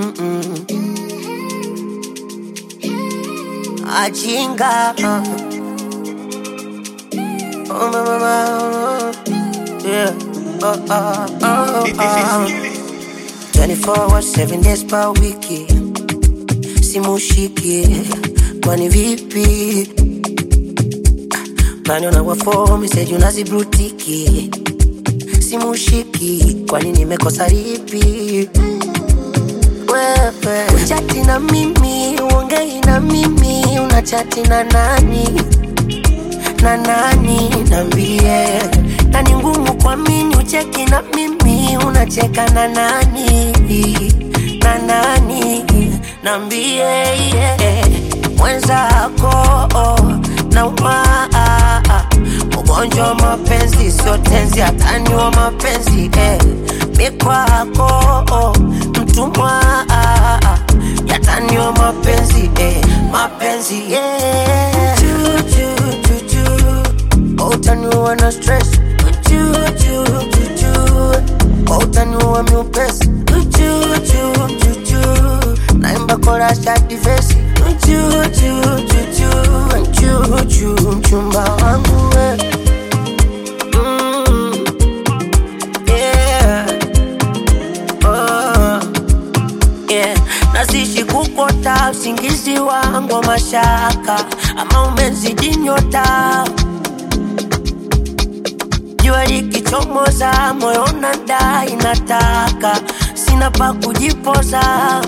Mm-mm. Ajinga. Oh, my, my, my. Yeah. Oh, oh, oh, oh. 24 hours, 7 days per wiki. Simushiki. Kwani vipi? Naniona wa form, message unazibrutiki. Simushiki. Kwani nimekosa lipi? wewe uchati na mimi uongei na mimi unachati na nani na nani nambie na ni ngumu kwa mini ucheki na mimi unacheka na nani na nani nambie yeah. mwenzako na umaa ugonjwa wa mapenzi sio tenzi hatani wa mapenzi eh. mikwako mtumwa yatani wa mapenzi eh. mapenzi yeah. Juju, juju. utaniua na stress Juju, juju. utaniua miupesi Juju, juju. naimba korasha divesi Juju, juju. Juju, mchumba wangu we. Mm. Yeah. Oh. Yeah. Nazishi kukota usingizi wangu wa mashaka, ama umezidi nyota. Jua likichomoza, moyo unadai nataka, sina pa kujipoza.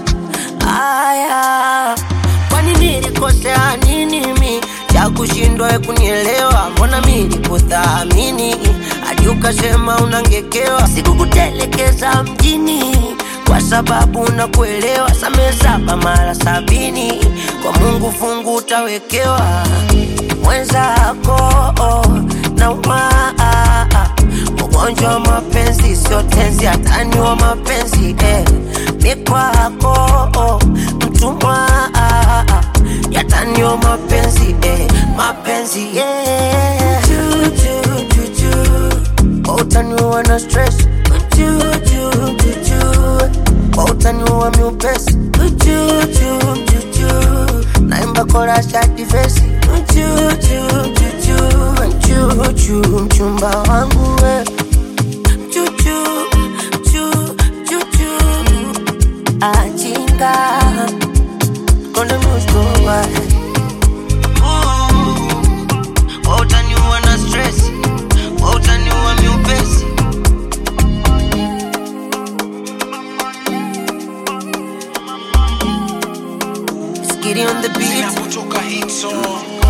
Aya, kwani nilikosea nini mi cha kushindwa we kunielewa? Mbona mi nikuthamini hadi ukasema unangekewa? Sikukutelekeza mjini kwa sababu nakuelewa. Samehe saba mara sabini, kwa Mungu fungu utawekewa. Mwenzako na umaa ugonjwa wa mapenzi sio tenzi, hatani wa mapenzi eh. Mikwako mtumwa yatani wa mapenzi eh. mapenzi yeah. Juju, juju. utaniua na stress Juju, juju. utaniua miupesi Juju, juju. naimba korasha divesi Juju, juju. Juju, mchumba wangu we Juju, ju, juju. ajinga konde muskowa utaniua na stress utaniua miupesi Skitty on the beat Inapotoka hit song